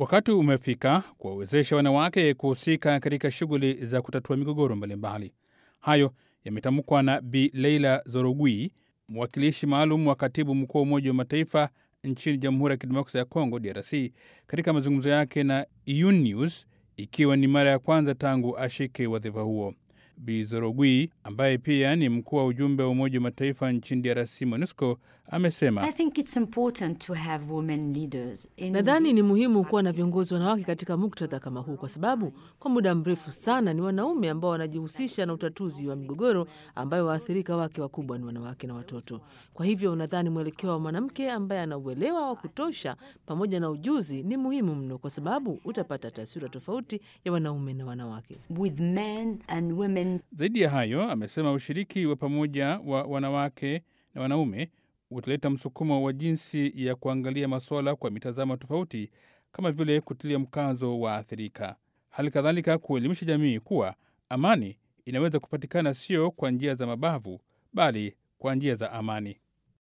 Wakati umefika kuwawezesha wanawake kuhusika katika shughuli za kutatua migogoro mbalimbali. Hayo yametamkwa na Bi Leila Zorogui, mwakilishi maalum wa katibu mkuu wa Umoja wa Mataifa nchini Jamhuri ya Kidemokrasia ya Kongo, DRC, katika mazungumzo yake na UNews, ikiwa ni mara ya kwanza tangu ashike wadhifa huo. Bi Zorogui ambaye pia ni mkuu wa ujumbe wa Umoja wa Mataifa nchini DRC, MONUSCO, amesema Nadhani ni muhimu kuwa na viongozi wanawake katika muktadha kama huu, kwa sababu kwa muda mrefu sana ni wanaume ambao wanajihusisha na utatuzi wa migogoro ambayo waathirika wake wakubwa ni wanawake na watoto. Kwa hivyo nadhani mwelekeo wa mwanamke ambaye ana uelewa wa kutosha pamoja na ujuzi ni muhimu mno, kwa sababu utapata taswira tofauti ya wanaume na wanawake. with men and women. Zaidi ya hayo, amesema ushiriki wa pamoja wa wanawake na wanaume utaleta msukumo wa jinsi ya kuangalia masuala kwa mitazamo tofauti, kama vile kutilia mkazo wa athirika, hali kadhalika kuelimisha jamii kuwa amani inaweza kupatikana sio kwa njia za mabavu, bali kwa njia za amani.